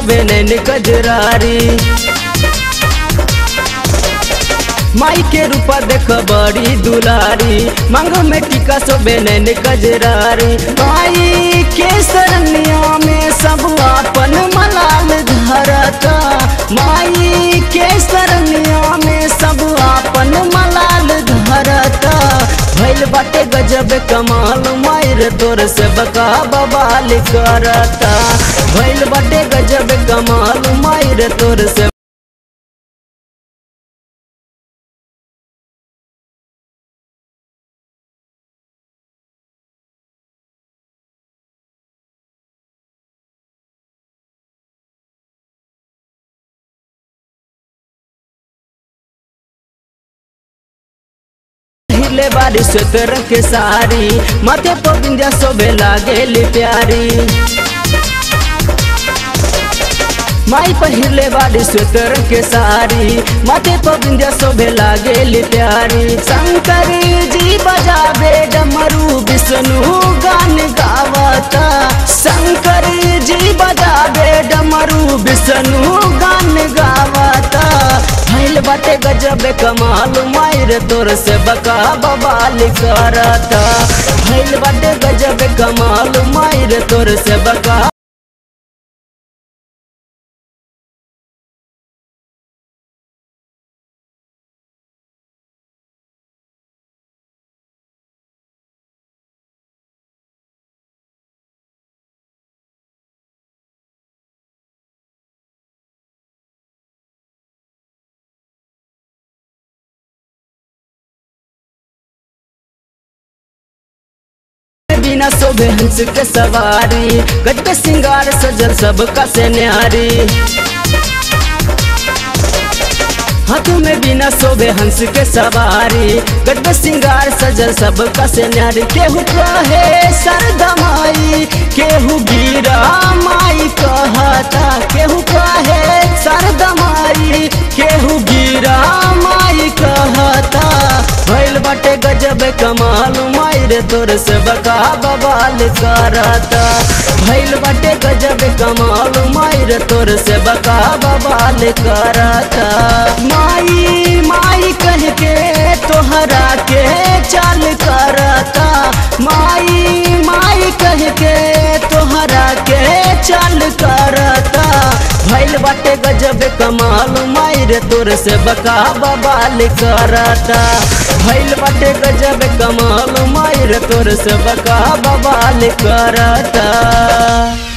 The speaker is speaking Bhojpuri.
सोबे नैन गजरारी माई के रूपा देख बड़ी दुलारी मांग में टीका सोबे नैन गजरारी माई के सरनिया में सब अपन मलाल धरता माई के सरनिया में सब अपन मलाल धरता भैल बाटे गजब कमाल मायर तोर से बका बवाल करता भैल बाटे गजब कमाल मायर तोर से हिले बारी स्वेतर के सारी माथे पर बिंदिया सोबे लागेली प्यारी माई पहिरले बाड़ी स्वेतर के सारी माथे पर बिंदिया शोभे लागेली प्यारी शंकर जी बजाबे डमरू विष्णु गान गावता शंकर जी बजाबे डमरू विष्णु गान गावता भैल बाटे गजब कमाल मायर तोर से बका बवाल करता भैल बाटे गजब कमाल मायर तोर से बका बिना शोभे हंस के सवारी गज पे सिंगार सजल सबका से न्यारी हाथ में बिना शोभे हंस के सवारी गज पे सिंगार सजल सबका से न्यारी केहू कहे सरदा माई केहू गिरा माई कहता केहू कहे सरदा माई केहू गिरा माई कहता भैल बाटे गजब कमाल माई रे तोर से बका बवाल करता भैल बाटे गजब कमाल माई रे तोर से बका बवाल करता माई माई कह के तोहरा के चाल करता माई माई कह के तोहरा के चाल करता भैल बाटे गजब कमाल माई रे तोर से बका बवाल करता भैल बाटे गजब कमाल मायर तोर से बका बवाल करता